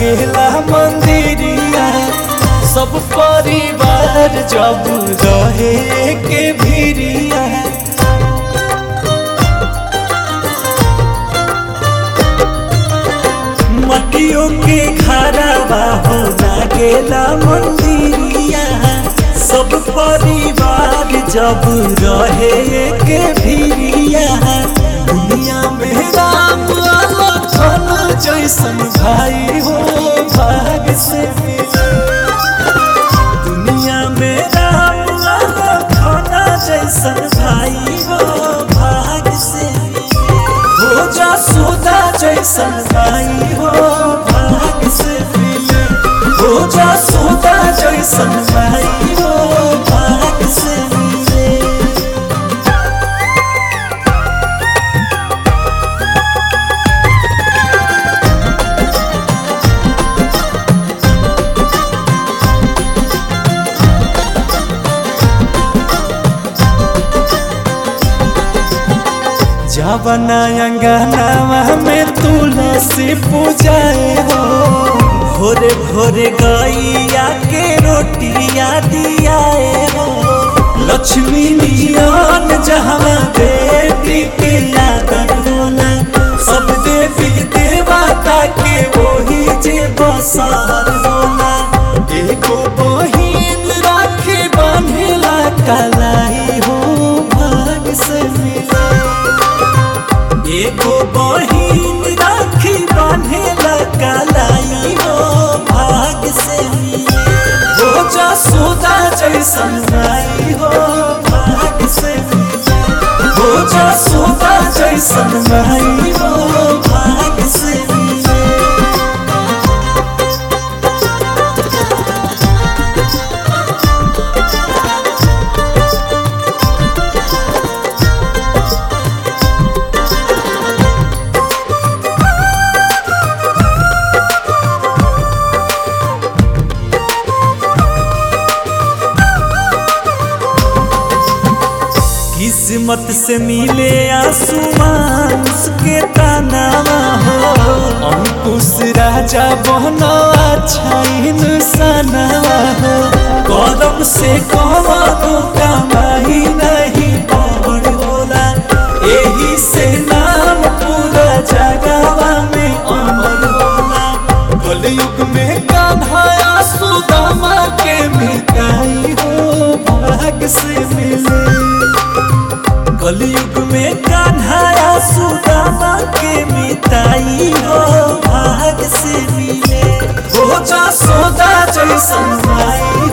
लागेला मंदिरिया सब परिवार जब रहे के भिरिया मटियों के घरवा हो लागेला मंदिरिया सब परिवार जब रहे के भिरिया दुनिया में राम लखन जैसन भाई हो भाग से मिले दुनिया में राम लखन जैसन भाई हो भाग से मिले हो जा सुदा जैसन भाई हो भाग से मिले हो जा सुदा जैसन भाई हो भाग से मिले जवना अंगनावा में तुलसी पूजाए हो भोरे भोरे गैया के रोटिया दियाए हो लक्ष्मी नियन जहाँ बेटी के आदर होला सब देवी देवता के वही जे बसर होला एगो बहिन राखी बंधेला कलाई हो भाग से मिले एगो बहिन राखी बांधेला कलाई हो भाग से मिले हो जा सोदा जैसन भाई हो भाग से मिले हो जा सोदा जैसन भाई हो भाग से मिले किस्मत से मिले आसमान उसके तानावा हो अंकुश राजा बहनो अच्छा इंसानवा हो कदम से कहो कमाई नहीं पवन होला एही से नाम पूरा जगवा में अमर होला कलयुग में कान्हा सुदामा के मिटाई हो भाग से मिले कलयुग में कान्हा सुदामा के मिताई हो भाग से मिले हो जा सोदा जैसन भाई